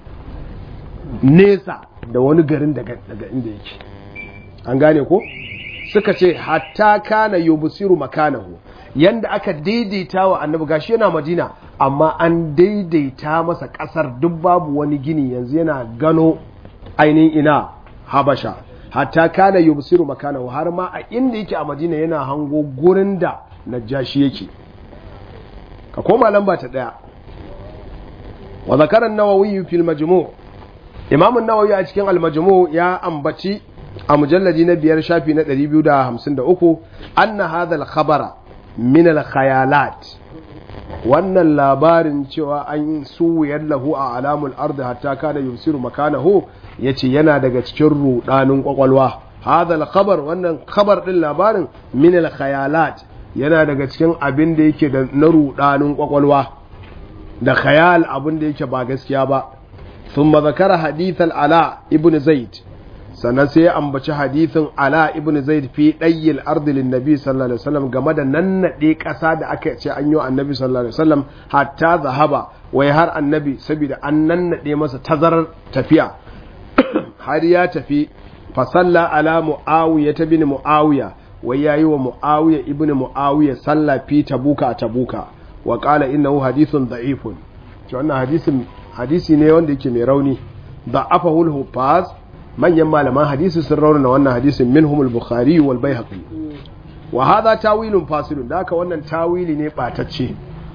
nesa da wani garin daga inda yake an gane ko suka ce hatta kana yubsiru makanahu yanda aka daidaita wa annabi gashi yana madina amma an daidaita masa kasar duk babu wani gini yanzu yana gano ainihin ina habasha hatta kana yubsiru makanahu har ma a inda yake a madina yana hango gurin da najashi yake ka koma lamba ta daya wa zakara an-nawawi fil majmu' imam an-nawawi a cikin al-majmu' ya ambaci a mujalladi na biyar shafi na 253 anna hadha al-khabara min al-khayalat wannan labarin cewa an suwiyar lahu a alamul ardi hatta kana yusiru makanahu yace yana daga cikin rudanin kwakwalwa hadha al-khabar wannan khabar din labarin min al-khayalat yana daga cikin abin da yake da na rudanin kwakwalwa da khayal abin da yake ba gaskiya ba thumma zakara hadith al-ala ibn zaid sannan sai ya ambaci hadithin ala ibn zaid fi dayyil ardi lin nabi sallallahu alaihi wasallam game da nannade kasa da aka ce an yi annabi sallallahu alaihi wasallam hatta zahaba wai har annabi saboda an nannade masa tazarar tafiya har ya tafi fa salla ala muawiya ta bin muawiya wai yayi wa muawiya ibn muawiya salla fi tabuka a tabuka wa qala innahu hadithun da'ifun to wannan hadisin hadisi ne wanda yake mai rauni da'afahu al-hufaz manyan malaman hadisi sun raunana wannan hadisin minhum al-bukhari wal baihaqi wa hadha tawilun fasilun da haka wannan tawili ne batacce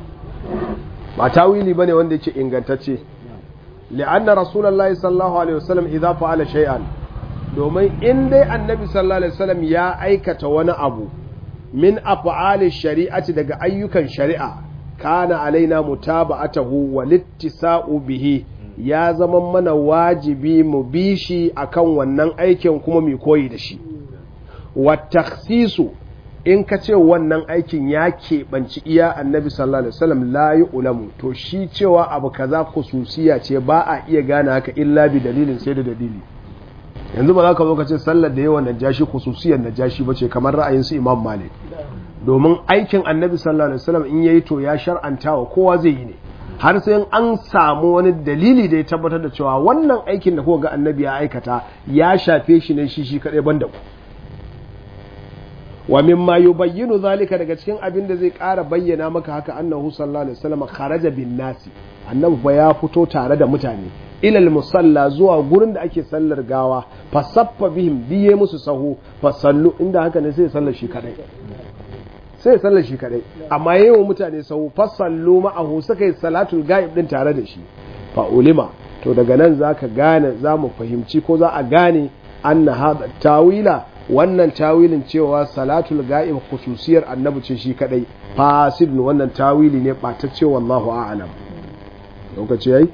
ba tawili bane wanda yake ingantacce li'anna rasulullahi sallallahu alaihi wasallam idza fa'ala shay'an domin in dai annabi sallallahu alaihi wasallam ya aikata wani abu min af'ali shari'ati daga ayyukan shari'a kana alaina mutaba'atahu wal ittisa'u bihi ya zama mana wajibi mu bi shi akan wannan aikin kuma mu koyi da shi wa takhsisu in ka ce wannan aikin ya keɓanci iya annabi sallallahu alaihi wasallam la ulamu to shi cewa abu kaza khususiya ce ba a iya gane haka illa bi dalilin sai da dalili yanzu ba za ka zo ka ce sallar da yawan najashi khususiyar najashi ba ce kamar ra'ayin su imam malik domin aikin annabi sallallahu alaihi wasallam in yayi to ya shar'anta wa kowa zai yi ne har sai an samu wani dalili da ya tabbatar da cewa wannan aikin da kuka ga annabi ya aikata ya shafe shi ne shi shi kadai banda ku wa mimma yubayyinu zalika daga cikin abin da zai ƙara bayyana maka haka annahu sallallahu alaihi wasallam kharaja bin nasi annabi fa ya fito tare da mutane ilal musalla zuwa gurin da ake sallar gawa fa saffa bihim biye musu sahu fa sallu inda haka ne sai sallar shi kadai sai sallar shi kadai amma yayin mutane sahu fa sallu ma'ahu suka yi salatul ghaib din tare da shi fa ulima to daga nan zaka gane zamu fahimci ko za a gane anna hada tawila wannan tawilin cewa salatul ga'ib khususiyar annabi ce shi kadai fasidun wannan tawili ne batacce wallahu a'lam lokaci yayi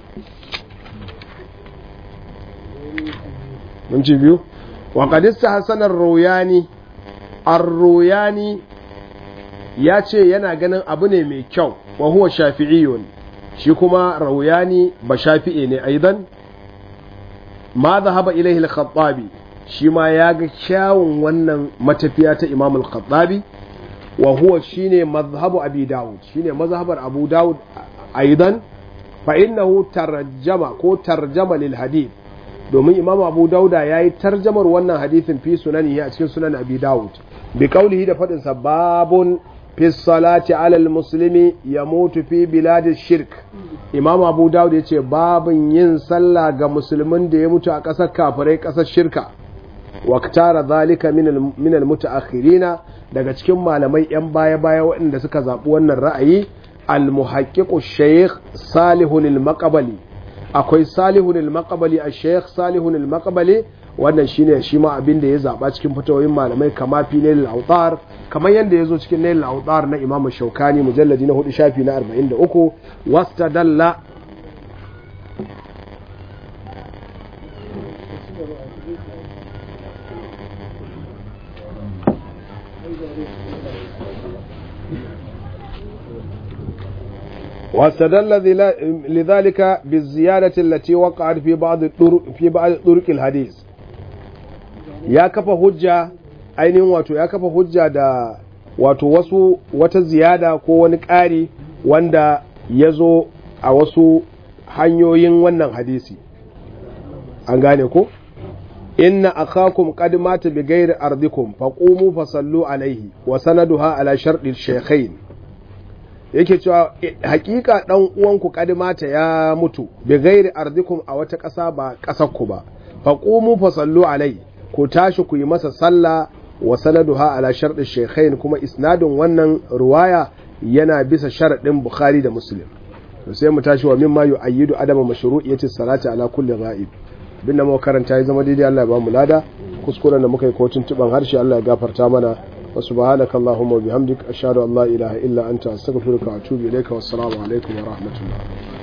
mun ci biyu wa qad istahsana ar-ruyani ar-ruyani ya ce yana ganin abu ne mai kyau wa huwa shafi'iyyun shi kuma ruyani ba shafi'i ne aidan ma zahaba ilaihi al-khattabi shi ma ya ga kyawun wannan matafiya ta imam al-khattabi wa huwa shine mazhabu abi dawud shine mazhabar abu dawud aidan fa innahu tarjama ko tarjama lil hadith domin imam abu dauda yayi tarjamar wannan hadithin fi sunanihi a cikin sunan abi dawud bi qawlihi da fadin sa babun fi salati ala al-muslimi yamutu fi biladish shirk imam abu dawud yace babun yin sallah ga musulmin da ya mutu a ƙasar kafirai ƙasar shirka waktara zalika min almutaakhirina daga cikin malamai yan baya baya waɗanda suka zaɓi wannan ra'ayi al-muhaqqiqu shaykh salihun al-maqbali akwai salihun al-maqbali a shaykh salihun al-maqbali wannan shine shi ma abin da ya zaba cikin fitawoyin malamai kama fi nail al-awtar kamar yanda yazo cikin nail al-awtar na imamu shaukani mujalladi na 4 shafi na 43 wastadalla واستدل لذلك بالزيادة التي وقعت في بعض الطرق في بعض طرق الحديث ya kafa hujja ainihin wato ya kafa hujja da wato wasu wata ziyada ko wani ƙari wanda ya zo a wasu hanyoyin wannan hadisi an gane ko inna akhakum qad mata bi ghairi ardikum faqumu fasallu alaihi wa sanaduha ala sharɗi shaykhain yake cewa hakika dan uwanku kadimata ya mutu bi gairi ardikum a wata ƙasa ba ƙasar ku ba faqumu fasallu alai ku tashi ku yi masa sallah wa sanaduha ala sharɗin shaykhain kuma isnadin wannan ruwaya yana bisa sharaɗin bukhari da muslim to sai mu tashi wa mimma yu'ayyidu adama mashru'iyyati salati ala kulli ghaib bin da muka karanta ya zama daidai Allah ya ba mu lada kuskuren da muka yi kotun tuban harshe Allah ya gafarta mana وسبحانك اللهم وبحمدك أشهد أن لا إله إلا أنت أستغفرك وأتوب إليك والسلام عليكم ورحمة الله